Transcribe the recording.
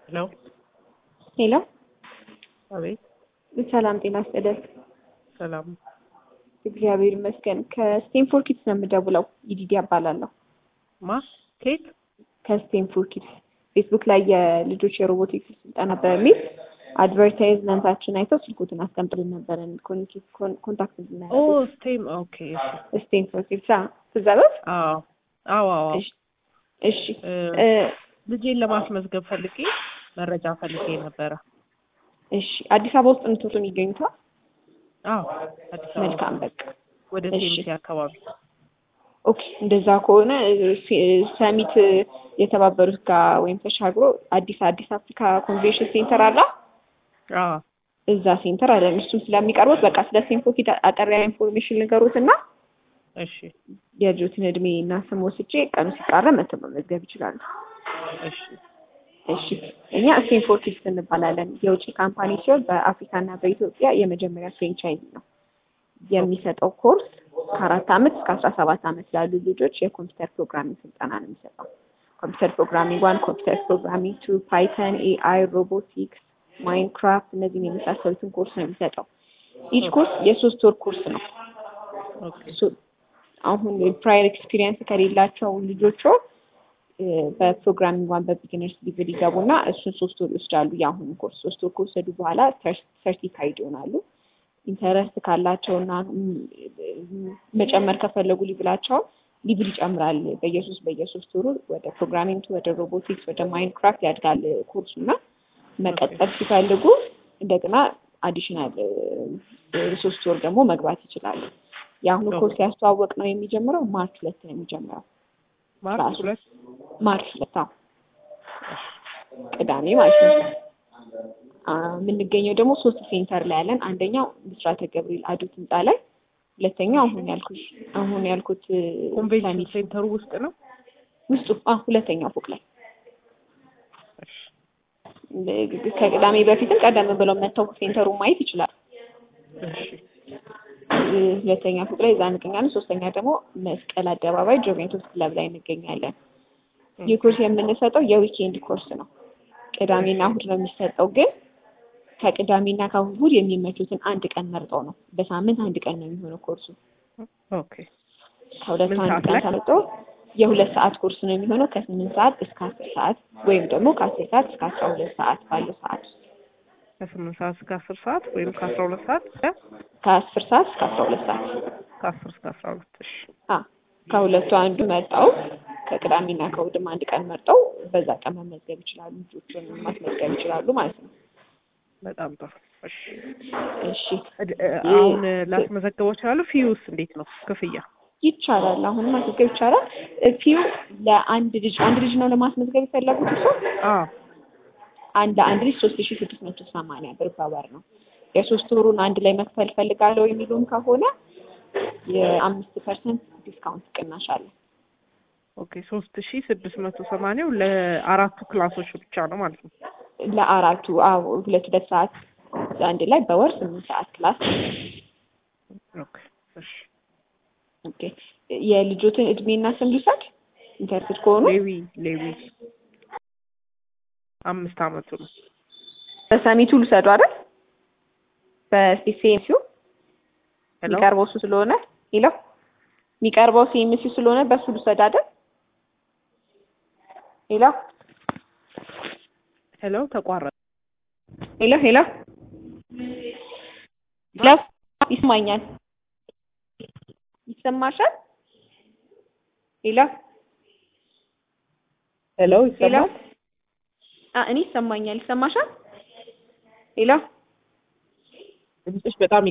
ሄሎ ሄሎ አቤት። ሰላም ጤና ይስጥልን። ሰላም እግዚአብሔር ይመስገን። ከስቴንፎርድ ኪድስ ነው የምደውለው። ይዲዲ እባላለሁ። ማ ኬት ከስቴንፎርድ ኪድስ ፌስቡክ ላይ የልጆች የሮቦቲክስ ስልጠና በሚል አድቨርታይዝመንታችን አይተው ስልኩትን አስቀምጥልን ነበረን ኮንታክት ኦ እንድናደርግ ስቴም ኦኬ እሺ ስቴንፎርድ ኪድስ ትዛበት አዎ አዎ አዎ እሺ እ፣ እ፣ ልጄን ለማስመዝገብ ፈልጌ መረጃ ፈልጌ ነበረ እሺ አዲስ አበባ ውስጥ ምትወጡ የሚገኙታ አዎ አዲስ አበባ መልካም በቃ ወደ እሺ። ሴሚሲ አካባቢ ኦኬ እንደዛ ከሆነ ሲ- ሰሚት የተባበሩት ጋር ወይም ተሻግሮ አዲስ አዲስ አፍሪካ ኮንቬንሽን ሴንተር አለ አዎ እዛ ሴንተር አለ እሱም ስለሚቀርቡት በቃ ስለ ሴንፎኪት አጠር ያለ ኢንፎርሜሽን ንገሩት እና እሺ የልጆትን እድሜ እና ስም ወስጄ ቀኑ ሲቃረብ መተው መመዝገብ ይችላሉ እሺ እሺ እኛ ስቴንፎርድ ኪድስ እንባላለን የውጭ ካምፓኒ ሲሆን በአፍሪካና በኢትዮጵያ የመጀመሪያ ፍሬንቻይዝ ነው የሚሰጠው ኮርስ ከአራት አመት እስከ አስራ ሰባት አመት ላሉ ልጆች የኮምፒውተር ፕሮግራሚንግ ስልጠና ነው የሚሰጠው ኮምፒውተር ፕሮግራሚንግ ዋን ኮምፒውተር ፕሮግራሚንግ ቱ ፓይተን ኤአይ ሮቦቲክስ ማይንክራፍት እነዚህን የመሳሰሉትን ኮርስ ነው የሚሰጠው ኢች ኮርስ የሶስት ወር ኮርስ ነው ኦኬ ሶ- አሁን ፕራየር ኤክስፒሪየንስ ከሌላቸው ልጆቹ በፕሮግራሚንግ ዋን በቢግነርስ ሊቭል ይገቡና እሱን ሶስት ወር ይወስዳሉ። የአሁኑ ኮርስ ሶስት ወር ከወሰዱ በኋላ ሰርቲፋይድ ይሆናሉ። ኢንተረስት ካላቸውና ም- መጨመር ከፈለጉ ሊብላቸው ሊብል ይጨምራል። በየሶስት በየሶስት ወሩ ወደ ፕሮግራሚንግ ወደ ሮቦቲክስ ወደ ማይንክራፍት ያድጋል ኮርሱ እና መቀጠል ሲፈልጉ እንደገና አዲሽናል ሶስት ወር ደግሞ መግባት ይችላሉ። የአሁኑ ኮርስ ያስተዋወቅ ነው የሚጀምረው ማርች ሁለት ነው የሚጀምረው። ማርች ራሱ ሁለት ማርች ሁለት አዎ፣ ቅዳሜ ማለት ነው። አ፣ የምንገኘው ደግሞ ሶስት ሴንተር ላይ ያለን፣ አንደኛው ብስራተ ገብርኤል አዱት ህንፃ ላይ፣ ሁለተኛው አሁን ያልኩት አሁን ያልኩት እ፣ ኮንቬንሽን ሰሚት ሴንተሩ ውስጥ ነው ውስጡ አ፣ ሁለተኛው ፎቅ ላይ እሺ እ፣ ከቅዳሜ በፊትም ቀደም ብለው መጥተው ሴንተሩ ማየት ይችላል። እሺ እ፣ ሁለተኛ ፎቅ ላይ እዛ እንገኛለን። ሶስተኛ ደግሞ መስቀል አደባባይ ጆቬንቱስ ክለብ ላይ እንገኛለን። ይህ ኮርስ የምንሰጠው የዊኬንድ ኮርስ ነው። ቅዳሜና እሁድ ነው የሚሰጠው፣ ግን ከቅዳሜና ከእሁድ የሚመቹትን አንድ ቀን መርጠው ነው። በሳምንት አንድ ቀን ነው የሚሆነው ኮርሱ። ኦኬ ከሁለቱ ምን አንድ ሰዓት ቀን ላይ? ተመርጦ የሁለት ሰዓት ኮርስ ነው የሚሆነው ከስምንት ሰዓት እስከ አስር ሰዓት ወይም ደግሞ ከአስር ሰዓት እስከ አስራ ሁለት ሰዓት ባለው ሰዓት ውስጥ ከስምንት ሰዓት እስከ አስር ሰዓት ወይም ከአስራ ሁለት ሰዓት እስከ ከአስር ሰዓት እስከ አስራ ሁለት ሰዓት ከአስር እስከ አስራ ሁለት እሺ አ ከሁለቱ አንዱ መርጠው ከቅዳሜና ከእሁድም አንድ ቀን መርጠው በዛ ቀን መመዝገብ ይችላሉ። ልጆቹን ማስመዝገብ ይችላሉ ማለት ነው። በጣም ጥሩ እሺ እሺ እድ- እ፣ አሁን ላስመዘግበው እችላለሁ ፊዩስ እንዴት ነው ክፍያ ይቻላል። አሁን ማስመዝገብ ይቻላል። ፊው ለአንድ ልጅ አንድ ልጅ ነው ለማስመዝገብ የፈለጉት እሱ አዎ አንድ ለአንድ ልጅ ሶስት ሺ ስድስት መቶ ሰማንያ ብር በወር ነው። የሶስት ወሩን አንድ ላይ መክፈል ፈልጋለሁ የሚሉም ከሆነ የአምስት ፐርሰንት ዲስካውንት ቅናሽ አለ። ኦኬ ሶስት ሺ ስድስት መቶ ሰማንያው ለአራቱ ክላሶች ብቻ ነው ማለት ነው ለአራቱ አዎ ሁለት ሁለት ሰዓት አንድ ላይ በወር ስምንት ሰዓት ክላስ ኦኬ እሺ ኦኬ። የልጆትን እድሜና ስም ልውሰድ ኢንተርስት ከሆኑ ሌዊ ሌዊ አምስት አመቱ ነው በሰሚቱ ልውሰዱ አይደል? በሲሲኤምሲው ሄሎ የሚቀርበው እሱ ስለሆነ ሄሎ የሚቀርበው ሲኤምሲው ስለሆነ በሱ ልውሰድ አይደል? ሄሎ ሄሎ ተቋረጠ ሄሎ ሄሎ ሄሎ ይስማኛል? ይሰማሻል? ሄሎ ሄሎ ሄሎ ይሰማል አ እኔ ይሰማኛል። ይሰማሻል? ሄሎ ድምፅሽ በጣም